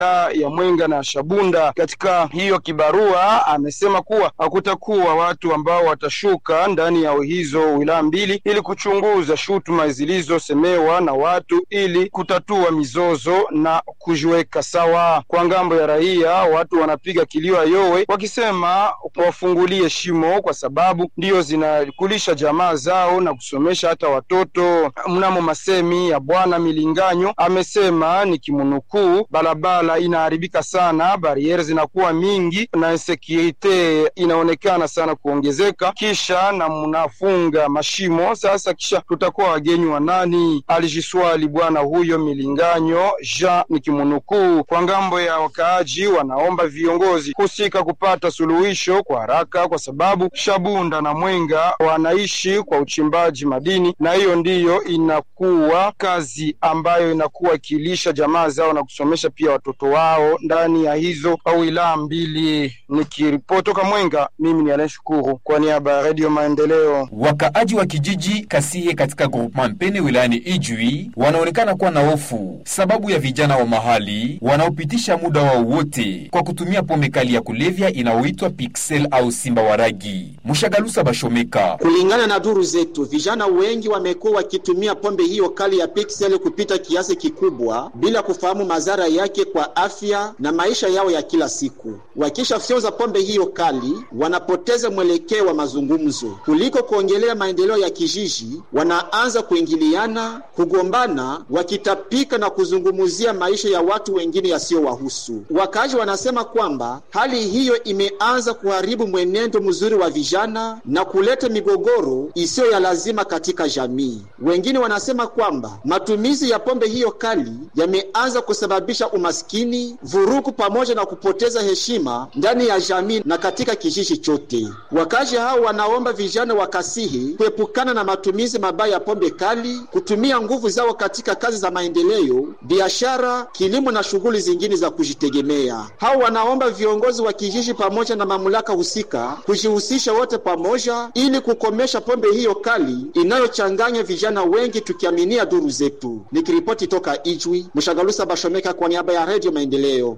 ya Mwenga na Shabunda. Katika hiyo kibarua amesema kuwa hakutakuwa watu ambao watashuka ndani ya hizo wilaya mbili ili kuchunguza shutuma zilizosemewa na watu ili kutatua mizozo na kujiweka sawa. Kwa ngambo ya raia, watu wanapiga kilio yowe wakisema wafungulie shimo kwa sababu ndiyo zinakulisha jamaa zao na kusomesha hata watoto. Mnamo masemi ya bwana Milinganyo amesema ni kimunukuu, barabara inaharibika sana, bariere zinakuwa mingi na insekurite inaonekana sana kuongezeka, kisha na mnafunga mashimo sasa, kisha tutakuwa wagenyi wa nani? Alijiswali bwana huyo Milinganyo Jean ni kimunukuu. Kwa ngambo ya wakaaji, wanaomba viongozi husika kupata suluhisho kwa haraka, kwa sababu Shabunda na Mwenga wanaishi kwa uchimbaji madini, na hiyo ndiyo inakuwa kazi ambayo inakuwa ikilisha jamaa zao na kusomesha pia watoto wao ndani ya hizo wilaya mbili. Nikiripotoka Mwenga, mimi ni Alen Shukuru kwa niaba ya Redio Maendeleo. Wakaaji wa kijiji Kasihe katika groupement Mpene wilayani Ijwi wanaonekana kuwa na hofu sababu ya vijana wa mahali wanaopitisha muda wao wote kwa kutumia pombe kali ya kulevya inayoitwa Pixel au Simba Waragi. Mushagalusa Bashomeka. Kulingana na duru zetu, vijana wengi wamekuwa wakitumia pombe hiyo kali ya Pixel kupita kiasi kikubwa bila kufahamu madhara yake kwa afya na maisha yao ya kila siku. Wakishafyonza pombe hiyo kali, wanapoteza mwelekeo wa mazungumzo. Kuliko kuongelea maendeleo ya kijiji, wanaanza kuingiliana, kugombana, wakitapika na kuzungumzia maisha ya watu wengine yasiyowahusu. Wakazi wanasema kwamba hali hiyo imeanza kuharibu mwenendo mzuri wa vijana na kuleta migogoro isiyo ya lazima katika jamii. Wengine wanasema kwamba matumizi ya pombe hiyo kali yameanza kusababisha umaskini, vurugu pamoja na kupoteza heshima ndani ya jamii na katika kijiji chote. Wakazi hao wanaomba vijana wa Kasihi kuepukana na matumizi mabaya ya pombe kali, kutumia nguvu zao katika kazi za maendeleo, biashara, kilimo na shughuli zingine za kujitegemea. Hao wanaomba viongozi wa kijiji pamoja na mamlaka husika kujihusisha wote pamoja ili kukomesha pombe hiyo kali inayochanganya vijana wengi, tukiaminia duru zetu. Nikiripoti toka Ijwi, Mshagalusa Bashomeka kwa niaba ya Radio Maendeleo.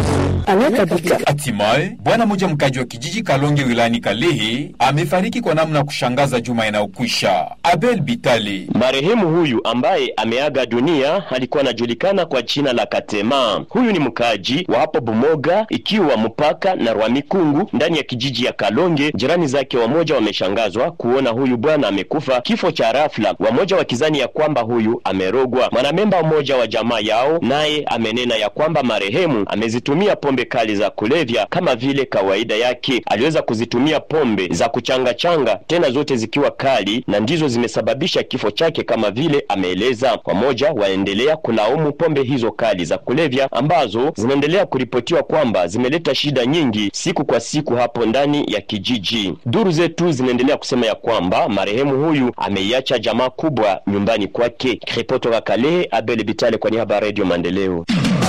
Hatimaye bwana mmoja mkaji wa kijiji Kalonge wilayani Kalehe amefariki kwa namna ya kushangaza juma inayokwisha. Abel Bitale, marehemu huyu ambaye ameaga dunia alikuwa anajulikana kwa jina la Katema. Huyu ni mkaji wa hapo Bumoga, ikiwa mpaka na Rwamikungu ndani ya kijiji ya Kalonge. Jirani zake wamoja wameshangazwa kuona huyu bwana amekufa kifo cha rafla, wamoja wakizani ya kwamba huyu amerogwa. Mwanamemba mmoja wa jamaa yao naye amenena ya kwamba marehemu amezitumia pombe kali za kulevya kama vile kawaida yake. Aliweza kuzitumia pombe za kuchangachanga, tena zote zikiwa kali, na ndizo zimesababisha kifo chake kama vile ameeleza. Wamoja waendelea kulaumu pombe hizo kali za kulevya ambazo zinaendelea kuripotiwa kwamba zimeleta shida nyingi siku kwa siku hapo ndani ya kijiji. Duru zetu zinaendelea kusema ya kwamba marehemu huyu ameiacha jamaa kubwa nyumbani kwake. Ripoti toka Kalehe, Abel Bitale kwa niaba ya Radio Maendeleo.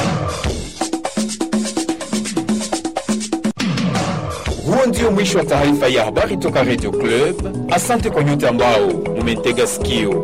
Huo ndio mwisho wa taarifa ya habari toka Radio Club. Asante kwa nyote ambao mumetega sikio.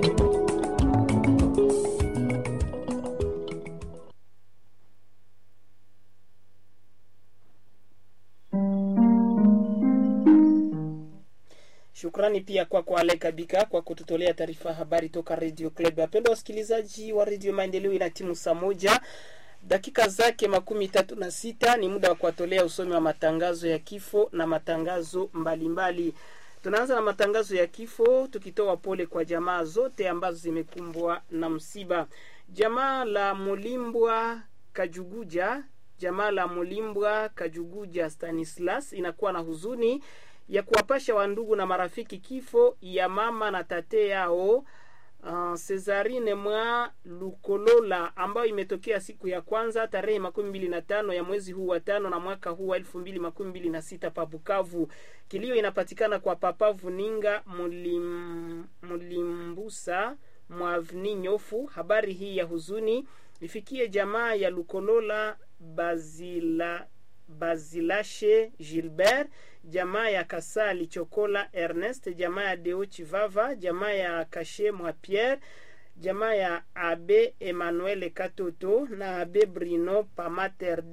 Shukrani pia kwako kwa Ale Kabika kwa kututolea taarifa ya habari toka Radio Club. Wapendwa wasikilizaji wa Radio Maendeleo, ina timu saa moja dakika zake makumi tatu na sita ni muda wa kuwatolea usomi wa matangazo ya kifo na matangazo mbalimbali mbali. Tunaanza na matangazo ya kifo tukitoa pole kwa jamaa zote ambazo zimekumbwa na msiba. Jamaa la Mulimbwa Kajuguja, jamaa la Mulimbwa Kajuguja Stanislas inakuwa na huzuni ya kuwapasha wandugu na marafiki kifo ya mama na tate yao Uh, Cesarine mwa Lukolola ambayo imetokea siku ya kwanza tarehe makumi mbili na tano ya mwezi huu wa tano na mwaka huu wa elfu mbili makumi mbili na sita pa Bukavu. Kilio inapatikana kwa Papa Vuninga Mulim, Mulimbusa Mwavni Nyofu. Habari hii ya huzuni ifikie jamaa ya Lukolola Bazila Bazilashe Gilbert, jamaa ya Kasali Chokola Ernest, jamaa ya Deo Chivava, jamaa ya Kashe Mwa Pierre, jamaa ya Abe Emmanuel Katoto na Abe Brino Pamater